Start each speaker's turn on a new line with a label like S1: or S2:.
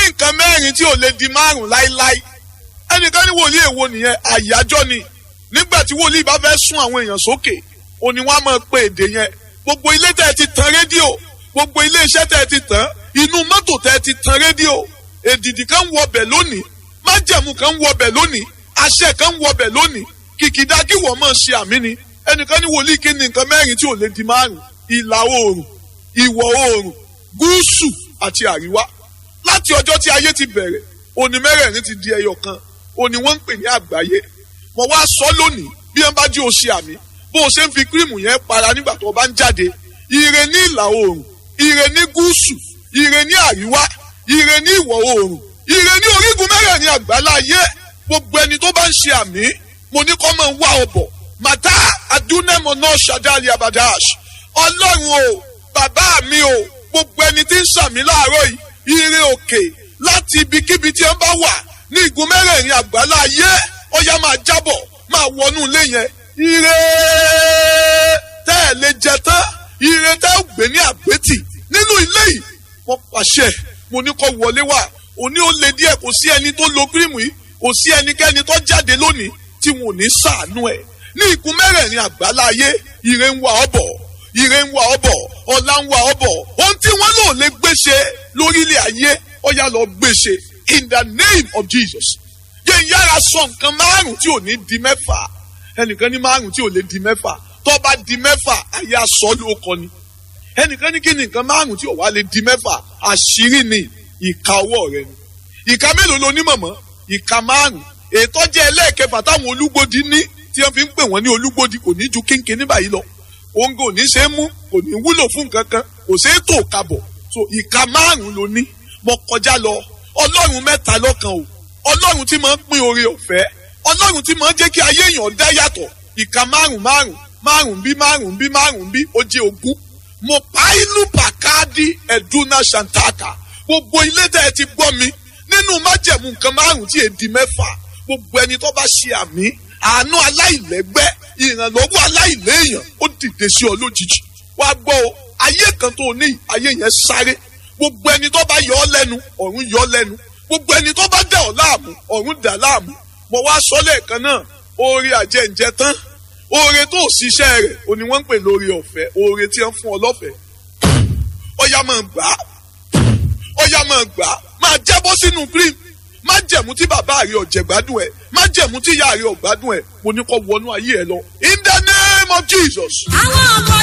S1: nǹkan mẹ́rin tí ò lè di márùn láíláí ẹnìkan ní wòlíì èwo nìyẹn àyájọ́ ni nígbà tí wòlíì bá fẹ́ sún àwọn èèyàn sókè òní wọn á máa pe èdè yẹn gbogbo ilé tẹ́ ẹ ti tan rédíò gbogbo ilé iṣẹ́ tẹ́ ẹ ti tàn inú mọ́tò tẹ́ ẹ ti tan rédíò èdìdì kan wọ bẹ̀ lónìí májẹ̀mú kan wọ bẹ̀ lónìí àṣẹ kan wọ bẹ̀ lónìí kìkìdá kí wọ́n máa ṣe àmì ni ẹnìkan ní wòlíì kí ni nǹkan mẹ́rin tí ò lè di márùn ìlà oòrùn ìwọ̀ oòrùn gúúsù àti àríwá láti ọjọ́ tí ayé ti bẹ̀rẹ̀ òní mẹ́rẹ̀ẹ̀rin ti di ẹyọ kan òní wọ́n ń pè ní àgbáyé mo wá sọ lónìí bí wọ́n bá jí o ṣe àmì bó o ṣe ń fi kírìmù yẹn para nígbà tó o bá ń jáde ire ní ìlà oòrùn ire ní gúúsù ire ní àríwá ire ní ìwọ̀ oòrùn ire ní orígun mẹ́rẹ̀ẹ̀rin àgbáláyé gbogbo ẹni tó bá ń ṣe àmì mo ní kọ́ máa ń wá ọbọ̀ màtá adúnẹ́mọ̀ náà ṣàdáàlì abadash ọlọ́run o bàbá mi o gbogbo ẹni tí ń ṣàmì láàárọ̀ yìí ire òkè láti ibikíbi tí ẹ bá wà ní igun mẹ́rẹ̀ẹ̀rin àgbáláyé ọya máa jábọ̀ máa wọnú ilé yẹn ire tẹ́ ẹ̀ lè jẹ tán ire tẹ́ ẹ̀ gbé ní àgbétì nínú ilé yìí wọ́n pàṣẹ mo ní kó wọlé wá òní ó lè díẹ̀ kò sí ẹni tó lo kírìmù yìí kò sí ẹnikẹ́ni tó jáde lónìí tí wọn ò ní ṣàánú ẹ̀ ní igun mẹ́rẹ̀ẹ̀rin àgbáláyé ire ń wá ọ bọ̀ ire ń wá ọ bọ̀ ọlá ń wá ọ bọ̀ ohun tí wọ́n lò lè gbéṣe lórílẹ̀ ayé ó yá lọ gbéṣe in the name of Jesus yẹn yára sọ nǹkan márùn tí ò ní di mẹ́fà ẹnìkan ní márùn tí ò lè di mẹ́fà tó bá di mẹ́fà ayé aṣọ ló kọ ni ẹnìkan ní kí ni nǹkan márùn tí ò wá lè di mẹ́fà àṣírí ni ìka ọwọ́ rẹ ni ìka mélòó ló ní mọ̀mọ́ ìka márùn ètò jẹ́ ẹlẹ́ẹ̀kẹfà táwọn olúgbòdì ní tí wọ́n fi ń pè wọ́n ní olúgbòdì kò ní ju kínkín ní báyìí lọ òun kò ní ṣe é mú kò ní wúlò fún nǹkan kan kò ṣe é tó kabọ̀ so ìka márùn ló ní mo kọjá lọ ọlọ́run mẹ́ta lọ́kan o ọlọ́run tí máa ń pín oore ọ̀fẹ́ ọlọ́run tí máa ń jẹ́ kí ayé èèyàn dá yàtọ̀ ìka márùn márùn márùn bí márùn bí márùn bí ó jẹ́ ogún mo pa inú pàkáàdì ẹ̀dúnà ṣàǹtàkà gbogbo ilé tẹ́ ẹ ti gbọ́ mi nínú májẹ̀mú nǹkan márùn tí èdè mẹ́fà gbogbo ẹni tó bá ṣe àmì àánú aláìlẹ́gbẹ́ ìrànlọ́wọ́ aláìléèyàn ó dìde sí ọ lójijì wàá gbọ́ o ayé kan tó ní ayé yẹn sáré gbogbo ẹni tó bá yọ ọ lẹ́nu ọ̀run yọ ọ lẹ́nu gbogbo ẹni tó bá dà ọ láàmú ọ̀run dà láàmú mo wá sọ lẹ́ẹ̀kan náà oore àjẹǹjẹ tán oore tó ṣiṣẹ́ rẹ̀ òní wọ́n ń pè lórí ọ̀fẹ́ oore tí wọ́n fún ọ lọ́fẹ̀ẹ́ ọ̀yà máa gbà á ọ̀yà máa gbà á máa jábọ́ sínú cream má jẹ̀mú tí bàbá rẹ̀ ọ̀jẹ̀ gbádùn ẹ̀ má jẹ̀mú tí ìyá rẹ̀ ọ̀gbádùn ẹ̀ mo ní kó wọnú ayé ẹ lọ in the name of Jesus.
S2: àwọn ọmọ